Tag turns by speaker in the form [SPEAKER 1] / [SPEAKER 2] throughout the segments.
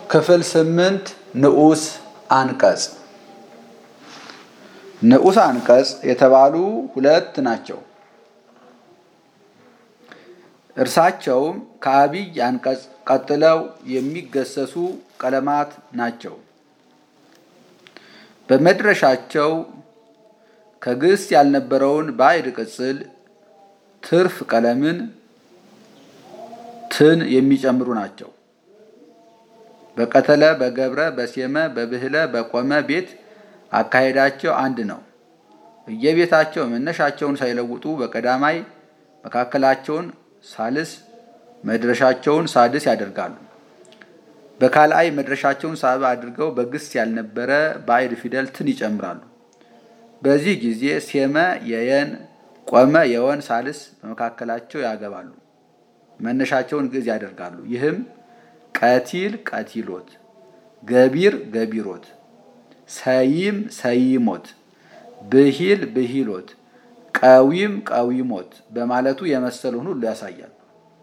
[SPEAKER 1] ክፍል ስምንት ንዑስ አንቀጽ ንዑስ አንቀጽ የተባሉ ሁለት ናቸው። እርሳቸውም ከአብይ አንቀጽ ቀጥለው የሚገሰሱ ቀለማት ናቸው። በመድረሻቸው ከግስ ያልነበረውን ባዕድ ቅጽል ትርፍ ቀለምን ትን የሚጨምሩ ናቸው። በቀተለ፣ በገብረ፣ በሴመ፣ በብህለ፣ በቆመ ቤት አካሄዳቸው አንድ ነው። እየቤታቸው መነሻቸውን ሳይለውጡ በቀዳማይ መካከላቸውን ሳልስ መድረሻቸውን ሳድስ ያደርጋሉ። በካልአይ መድረሻቸውን ሳብ አድርገው በግስ ያልነበረ ባዕድ ፊደል ትን ይጨምራሉ። በዚህ ጊዜ ሴመ የየን ቆመ የወን ሳልስ በመካከላቸው ያገባሉ። መነሻቸውን ግዕዝ ያደርጋሉ። ይህም ቀቲል ቀቲሎት፣ ገቢር ገቢሮት፣ ሰይም ሰይሞት፣ ብሂል ብሂሎት፣ ቀዊም ቀዊሞት በማለቱ የመሰሉን ሁሉ ያሳያል።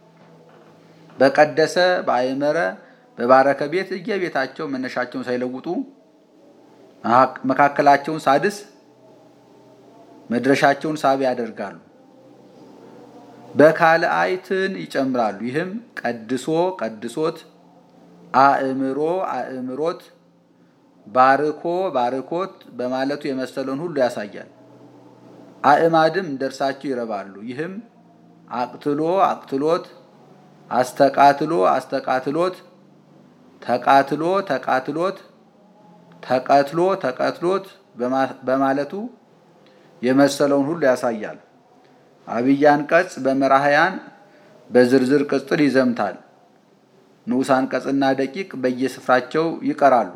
[SPEAKER 1] በቀደሰ በአይመረ በባረከ ቤት እየቤታቸው መነሻቸውን ሳይለውጡ መካከላቸውን ሳድስ መድረሻቸውን ሳቢ ያደርጋሉ። በካልአይትን ይጨምራሉ። ይህም ቀድሶ ቀድሶት፣ አእምሮ አእምሮት፣ ባርኮ ባርኮት በማለቱ የመሰለውን ሁሉ ያሳያል። አእማድም እንደርሳቸው ይረባሉ። ይህም አቅትሎ አቅትሎት፣ አስተቃትሎ አስተቃትሎት፣ ተቃትሎ ተቃትሎት፣ ተቀትሎ ተቀትሎት በማለቱ የመሰለውን ሁሉ ያሳያል። አብይ አንቀጽ በመራህያን በዝርዝር ቅጽል ይዘምታል። ንዑስ አንቀጽና ደቂቅ በየስፍራቸው ይቀራሉ።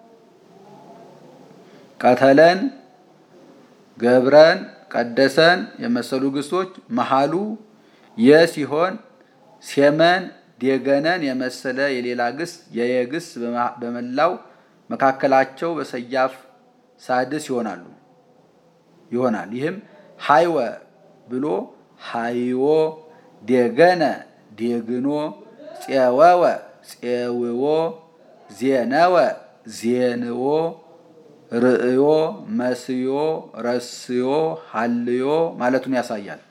[SPEAKER 1] ቀተለን፣ ገብረን፣ ቀደሰን የመሰሉ ግሶች መሃሉ የ ሲሆን ሴመን፣ ዴገነን የመሰለ የሌላ ግስ የየግስ በመላው መካከላቸው በሰያፍ ሳድስ ይሆናሉ ይሆናል። ይህም ሃይወ ብሎ ሃይዎ፣ ዴገነ ዴግኖ፣ ፄወወ ፄውዎ፣ ዜነወ ዜንዎ፣ ርእዮ መስዮ ረስዮ ሀልዮ ማለቱን ያሳያል።